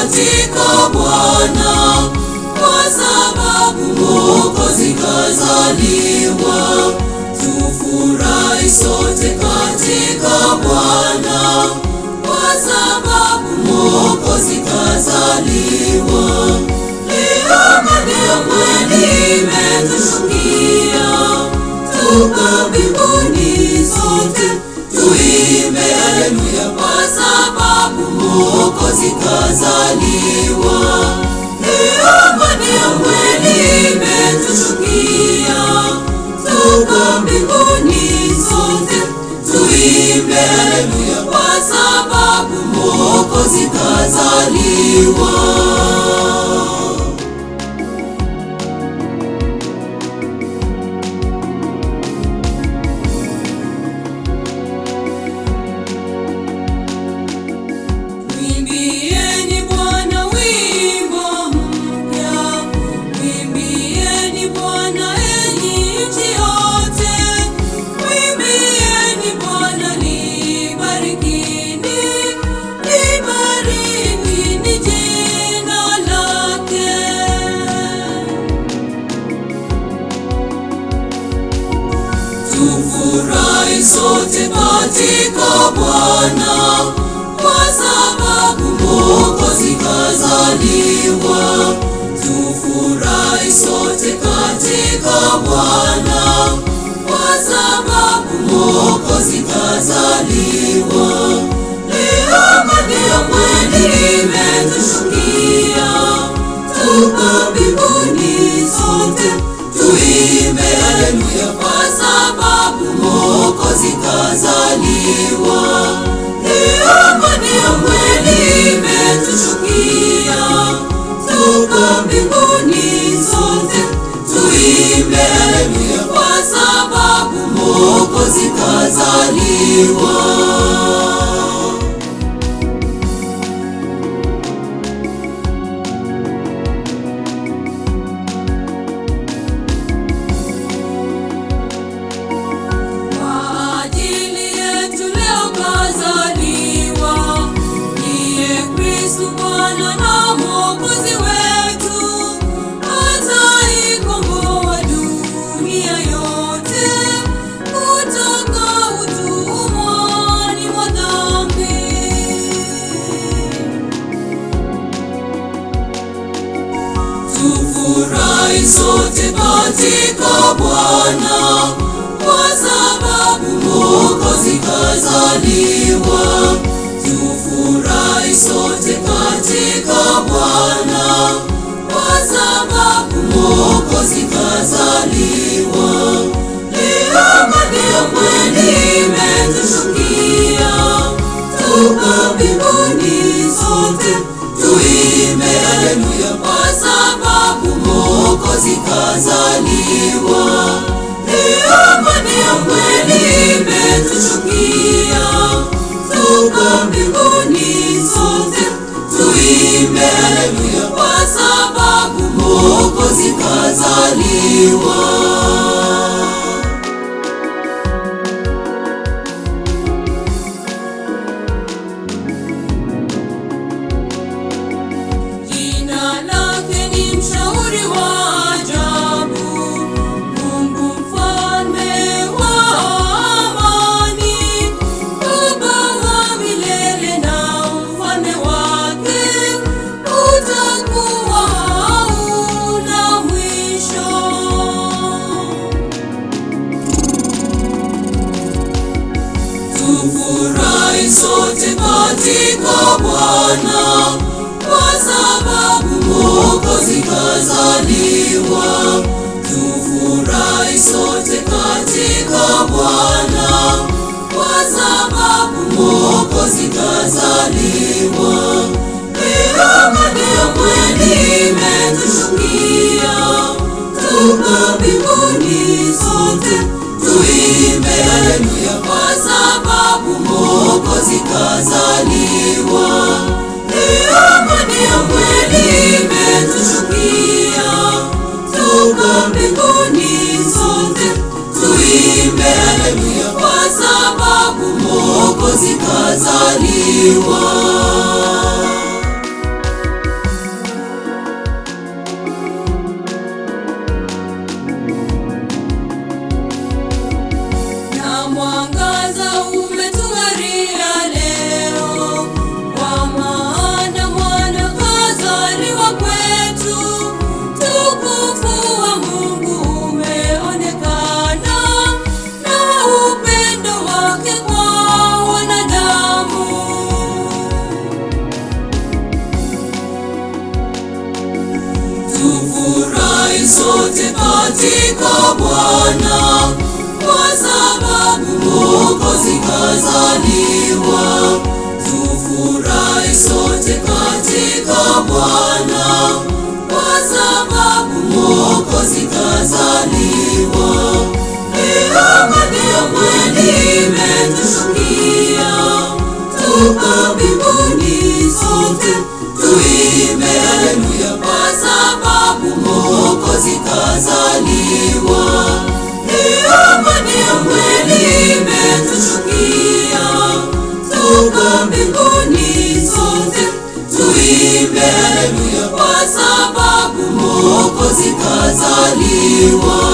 katika Bwana, kwa sababu Mwokozi kazaliwa. Tufurahi sote katika Bwana, kwa sababu Mwokozi kazaliwa. Leo amani ya kweli imetushukia, tuko mbinguni sote tuimbe haleluya, kwa sababu Mwokozi kazaliwa. Leo amani ya kweli imetushukia, tuko mbinguni sote tuimbe haleluya, kwa sababu Mwokozi kazaliwa. Mwimbieni Bwana wimbo mpya, mwimbieni Bwana enyi nchi yote, mwimbieni Bwana libarikini, libarikini jina lake. Tufurahi sote katika Bwana, kwa sababu Mwokozi kazaliwa. Tufurahi sote katika Bwana, kwa sababu Mwokozi kazaliwa. Leo amani ya kweli imetushukia, tuko mbinguni sote tuimbe haleluya, kwa sababu Mwokozi kazaliwa. Leo amani ya kweli imetushukia, tuko mbinguni sote tuimbe haleluya, kwa sababu Mwokozi kazaliwa. Kwa ajili yetu leo kazaliwa, ndiye Kristu Bwana na Mwokozi wetu, ataikomboa dunia yote kutoka utumwani mwa dhambi. Tufurahi sote katika Bwana, kwa sababu Mwokozi kazaliwa. Tufurahi sote katika Bwana, kwa sababu Mwokozi kazaliwa. Leo amani ya kweli imetushukia, tuko mbinguni sote tuimbe haleluya, kwa sababu Mwokozi kazaliwa. Leo amani ya kweli imetushukia, tuko mbinguni sote tuimbe haleluya, kwa sababu Mwokozi kazaliwa. Jina lake ni mshauri wa ajabu, Mungu mfalme wa amani, Baba wa milele na ufalme wake utakuwa hauna mwisho. Tufurahi sote katika Bwana, kwa sababu Mwokozi kazaliwa. Tufurahi sote katika Bwana, kwa sababu Mwokozi kazaliwa. Leo amani ya kweli imetushukia, tuko mbinguni sote tuimbe haleluya, kwa sababu Mwokozi kazaliwa. Leo amani ya kweli imetushukia, tuko mbinguni sote tuimbe haleluya, kwa sababu Mwokozi kazaliwa. katika Bwana, kwa sababu Mwokozi kazaliwa. Tufurahi sote katika Bwana, kwa sababu Mwokozi kazaliwa. Amani ya kweli imetushukia, tuko mbinguni sote tuimbe haleluya, kwa sababu Mwokozi kazaliwa. Amani ya kweli imetushukia, tuko mbinguni sote tuimbe haleluya, kwa sababu Mwokozi kazaliwa.